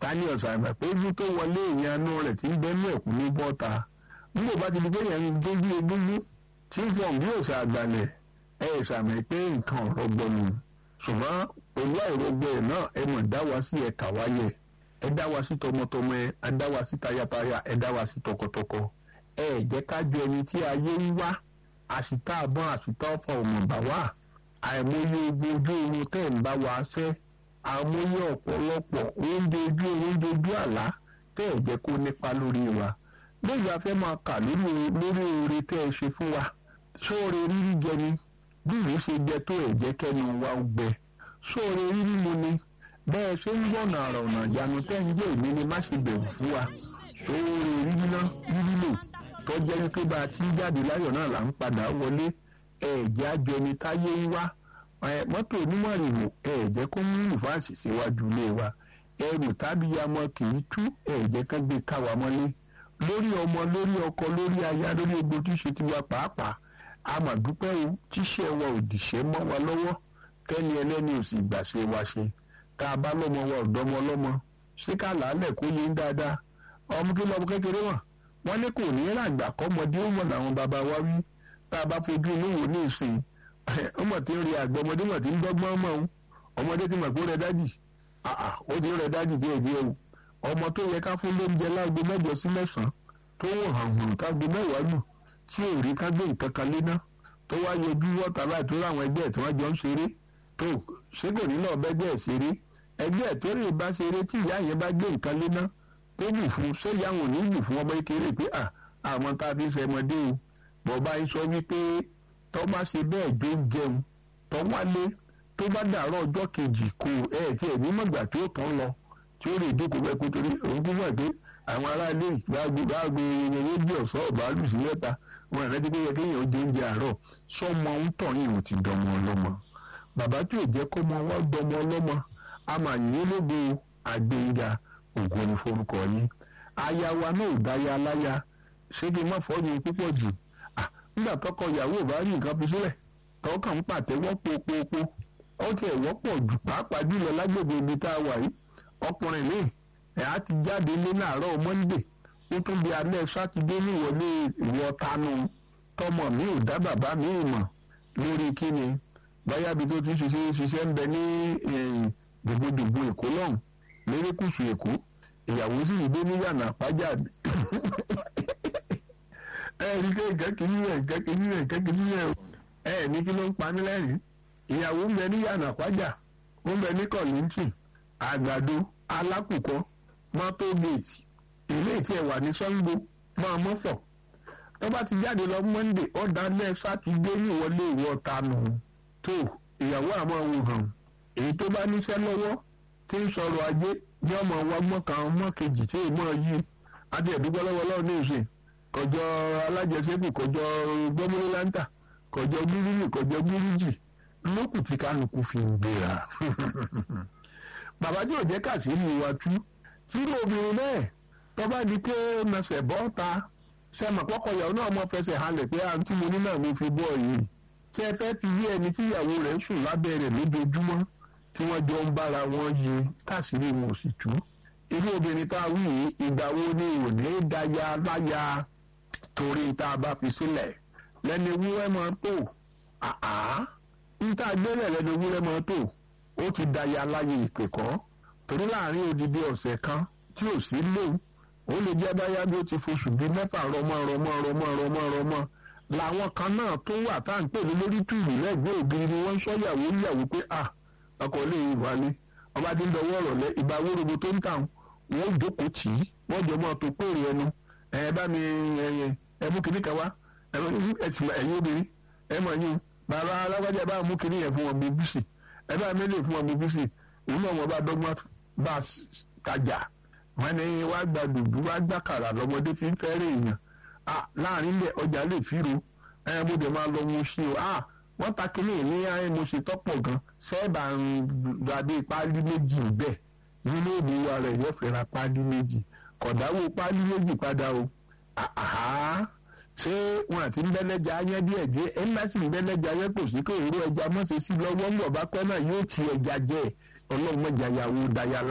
tani ọ̀sàmì pé ojú tó wọlé ìyanu rẹ̀ ti ń bẹ́nu ẹ̀kú ní bọ́ta nígbà bá ti di pé yẹn ń dójú egúngún tí ń fọ̀n bí òsà àgbàlẹ̀ ẹ̀ ṣàmì pé nǹkan ọ̀rọ̀ gbọ́nu ṣùgbọ́n pẹ̀lú àìrọ́gbọ́ ẹ̀ náà ẹ mọ̀ dá wa sí ẹ̀ka wáyẹ̀ ẹ dá wa sí tọmọtọmọ ẹ ẹ dá wa sí tayataya ẹ dá wa sí tọkọtọkọ ẹ jẹ́ ká jọ ẹni tí ayé ń wá àṣìta àbọ̀n àṣìta ọ̀fọ̀ ọ̀mọ̀bà wà àìmọye ogun ojú oorun tẹ̀ ń bá wa ṣẹ́ àmọye ọ̀pọ̀lọpọ̀ oúnjẹ ojú oúnjẹ ojú àlá tẹ́ ẹ̀ jẹ́ kó nípa lórí wa lóyè a fẹ́ máa kà lórí lórí oore tẹ́ ẹ ṣe fún wa sóore rírí jẹ ni bí ìlú ṣe jẹ tó ẹ̀ jẹ́ kẹ́nu wa ó gbẹ sóore rírí mu ni bẹ́ẹ̀ ṣe ń gbọ̀nà àrà ọ̀nà ìyanu tẹ́ ń jẹ́ èmi ni má ṣe bẹ̀rù fún wa sóore rírí ná rírí lò tó jẹ́ wípé bá a ti ń jáde láyọ̀ náà là ń padà wọlé ẹ̀ẹ́dẹ́ àjọ ẹni táyé ń wá mọ́tò onímọ̀rìnwó ẹ̀ẹ́dẹ́ kó mú ìfáàsì síwájú ilé wa ẹrù tàbí yamọ kì í tú ẹ̀ẹ́dẹ́ kan gbé káwa mọ́lé lórí ọmọ lórí ọkọ lórí aya lórí egbò tí ṣe ti wa pàápàá àmọ̀dúpẹ́ o tíṣẹ́ wa ò dìṣẹ́ mọ́ wa lọ́wọ́ kẹ́ni ẹlẹ́ni ò sì gbàṣẹ wa ṣe tá a bá lọ́mọ wa ọ̀dọ́mọ ọlọ́mọ ṣé ká làálẹ̀ kó yé ń dáadáa ọmọ kí lọ́mọ kékeré wọn wọn ní kò ní ràgbà kọ́mọdé ó mọ̀ làwọn bàbá wa wí tá a bá fojú inú wò ní ìsìn ọmọ tí ń rí àgbẹ̀ ọmọdé mọ̀ tí ń dọ́gbọ́n mọ̀ ọ́n ọmọdé ti mọ̀ pé ó rẹ dájì ó ti rẹ dájì díẹ̀ díẹ̀ o ọmọ tó yẹ ká fún lóúnjẹ láago mẹ́jọ sí mẹ́sàn-án tó wò hàn hàn kágo mẹ́wàá lù tí ò rí ká gbé nǹkan kan léná tó wá yọjú wọ́ta báyìí tó ráwọn ẹgbẹ́ ẹ̀ tí wọ́n jọ ń ṣeré tó ṣé kò ní náà bẹ́gbẹ́ ẹ̀ ṣeré ẹgbẹ́ ẹ̀ tó rè bá ṣeré tí ìyá yẹn bá gbé nǹkan léná tó bù fún sẹ́yà wọn ò ní bù fún ọmọ kékeré pé à àwọn tá a fi ṣẹmọdé o bọ̀bá yín sọ wípé tọ́ bá ṣe bẹ́ẹ̀ jó jẹun tọ́ wálé tó bá dàárọ̀ ọjọ́ kejì kò ẹ̀ tí ẹ̀ ní mọ̀gbà tí ó tán lọ tí ó lè dúkò bẹ́ẹ̀ kó torí òun kú mọ̀ pé àwọn aráalé gbàgbé gbàgbé owó jẹ́ ọ̀sán ọ̀bàálù sí mẹ́ta wọn ìrántí pé yẹ kéèyàn ó jẹ oúnjẹ àárọ̀ sọmọ ń tọ̀ yìí ò ti dọmọ ọlọ́mọ bàbá tí ò jẹ́ kó mọ wá dọmọ ọlọ́mọ a máa yín lógo àgbéga ògùn ní forúkọ yín aya wa náà ò dáya láya ṣé kí n má fọ́ yín púpọ̀ jù nígbà tọkọ ìyàwó ò bá rí nǹkan fi sílẹ̀ tọkàn ń pàtẹ́wọ́ popopo ó tiẹ̀ wọ́pọ̀ jù pàápàá jùlọ lágbègbè ibi tá a wà yìí ọkùnrin míì ẹ̀ á ti jáde lé láàárọ̀ mọ́ndé ó tún di alẹ́ sátidé ní ìwọlé ìwọ tanu tọmọ mi ò dá bàbá mi mọ̀ lórí kíni báyàbí tó ti ṣiṣẹ́ ṣiṣẹ́ ń bẹ ní dùgbòdùgbò èkó lọ́hùn lérékùsù èkó ìyàwó sì ń gbé ní yànnà àpájà ẹ rí i pé nǹkan kìí rẹ̀ nǹkan kìí rẹ̀ nǹkan kìí rẹ̀ ẹ ní kí ló ń pa mí lẹ́rìn ìyàwó ń bẹ ní yànnà àpájà ó ń bẹ ní kọ̀lìntì àgbàdo alákùkọ mọ́tò géètì ilé ìtì ẹ̀wà ní sango máa mọ́fọ̀ tó bá ti jáde lọ monday ọ̀dàlẹ̀ sátidé ní ìwọlé ìwọ tanu tó ìyàwó àmọ́ wò hàn èyí tó bá níṣẹ́ lọ́wọ́ tí ń sọ̀rọ̀ ajé ní ọmọ wa gbọ́n kan ọmọ kejì tí èèmọ̀ yìí àti ẹ̀dúgbọ́ lọ́wọ́ lọ́wọ́ ní ìsìn kọjọ alájẹsẹ́kù kọjọ gbọ́mọlélántà kọjọ gírígì kọjọ gírígì lókù tí kálukú fi ń gbéra bàbá tí ò jẹ́ kàṣírí wa tú tírú obìnrin náà tó bá di pé mẹsẹ̀ bọ́ ta sẹ́mọ̀ pọ́kọ̀ ìyàwó náà mọ̀ fẹsẹ̀ halẹ̀ pé àǹtí mo ní náà mo fi bọ́ yìí tí ẹ fẹ́ fi yí ẹni tí ìyàwó rẹ̀ ń sùn lábẹ́ rẹ̀ lójoojúmọ́ tí wọ́n jọ ń bára wọn yí káṣírí wọn ò sì tú irú obìnrin tá a wí yìí ìgbà wo ni ò ní dáya láya torí tá a bá fi sílẹ̀ lẹ́ni ewúrẹ́ máa tó àá ń tá a gbélé lẹ́ni ewúrẹ́ máa tó ó ti dáya láyé ìpè kọ́ torí láàrin odidi ọ̀sẹ̀ kan tí ò sí léwu ó lè jẹ́ báyá bí ó ti foṣù bíi mẹ́fà rọmọ rọmọ rọmọ rọmọ rọmọ làwọn kan náà tó wà tá à ń pè ní lórí tùrù lẹ́gbẹ̀ẹ́ ògiri ni wọ́n ń sọ yàwó yàwó pé à ọkọ̀ lè wálé ọba ti ń dọwọ́ ọ̀rọ̀ lẹ ìgbà wórobo tó ń tà wọ́n ó jókòó tì í wọ́n jọ mọ́ tó pèrè ẹnu ẹ bá mi ẹ mú kinní kan wá ẹ̀yin obìnrin ẹ mọ̀ yín bàbá alágbájá bá mú kinní yẹn fún wọn bíbí sí ẹ bá mi lè fún wọn bíbí sí òun náà wọn bá dọ́gbọ́n bá tajà wọn ní wàá gba dùdú wàá gbà kàrà lọmọdé fi ń fẹ́rẹ̀ èèyàn láàrin ilẹ̀ ọjà lè fíro ẹ mo dẹ̀ máa lọ mo ṣe o wọ́n ta kínní ní ayé mo ṣe tọ́pọ̀ gan sẹ́ẹ̀bà ń dàbí páálí méjì bẹ́ẹ̀ nínú òbí wa rẹ̀ yóò fẹ́ ra páálí méjì kọ̀dáwó páálí méjì padà o ṣé wọn àti ńbẹ́lẹ́jà ayẹ́ díẹ̀ díẹ̀ ẹ̀ ńlá sì ńbẹ́lẹ́jà ayẹ́ kò sí kó èrò ẹja mọ́ṣẹ́ sí lọ́wọ́ ńgbọ̀ bá pẹ́ náà yóò ti ẹja jẹ́ ọlọ́run mọ̀jà yàwó dayala.